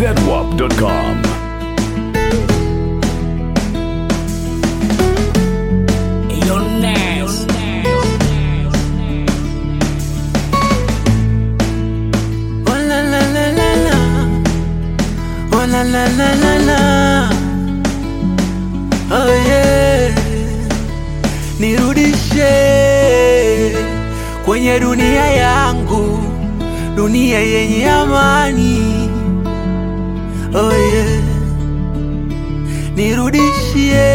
zedwap.com. Oh la la la la la. Oh la la la la la. Oh yeah. Nirudishe kwenye dunia yangu, dunia yenye amani. Oh yeah. Nirudishie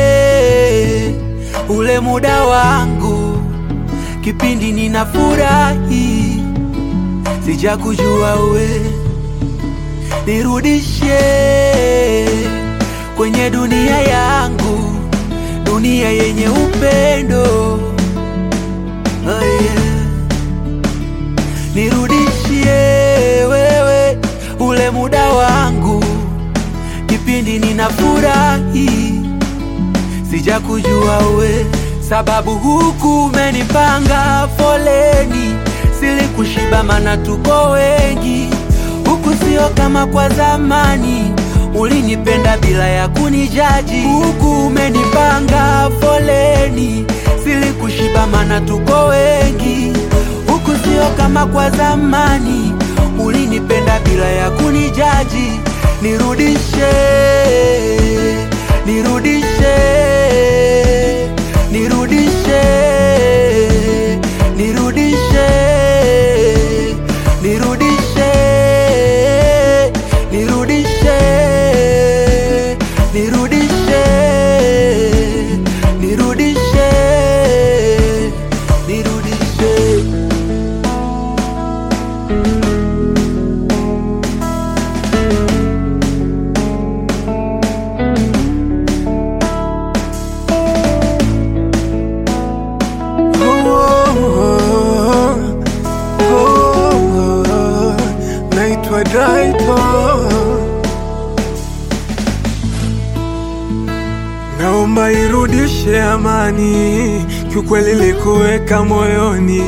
ule muda wangu, kipindi ninafurahi sijakujua we, nirudishe kwenye dunia yangu, dunia yenye upendo oh yeah. Nirudishie wewe ule muda wangu, kipindi ninafurahi sijakujua we, sababu huku umenipanga foleni, silikushiba mana tuko wengi huku, sio kama kwa zamani, ulinipenda bila ya kunijaji. Huku umenipanga foleni, silikushiba mana tuko wengi huku, sio kama kwa zamani, ulinipenda bila ya kunijaji. Nirudishe, nirudishe, nirudishe, nirudishe, nirudishe, nirudishe, nirudishe, nirudishe, nirudishe. Oh, oh, oh, naitwa Draito, naomba irudishe amani, kiukweli likuweka moyoni,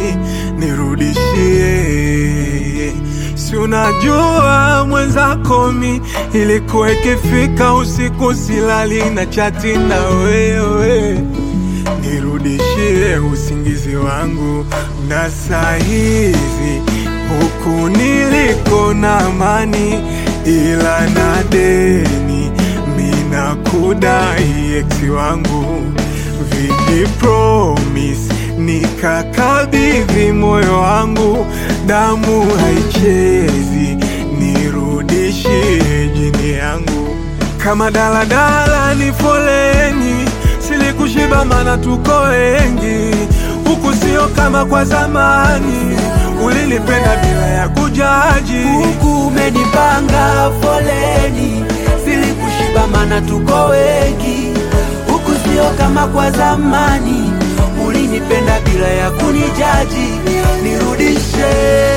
nirudishie. Si unajua mwenzako mi ilikuwa ikifika usiku silali na chati na wewe nirudishie usingizi wangu na saa hizi huku niliko na amani, ila na deni mina kudai eksi wangu viji promise nikakabidhi moyo wangu, damu haichezi, nirudishie jini yangu kama daladala ni foleni, silikushiba mana tuko wengi huku, sio kama kwa zamani, ulinipenda bila ya kujaji. huku umenipanga foleni, silikushiba mana tuko wengi huku, sio kama kwa zamani, ulinipenda bila ya kunijaji. Nirudishe,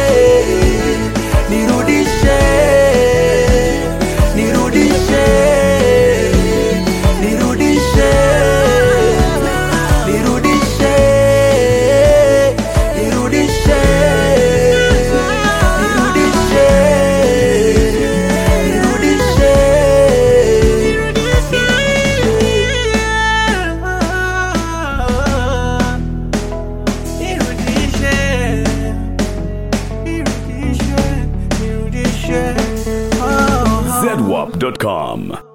nirudishe, nirudishe, nirudishe, nirudishe, nirudishe, nirudishe, nirudishe, nirudishe, nirudishe, nirudishe, oh, oh. zedwap.com.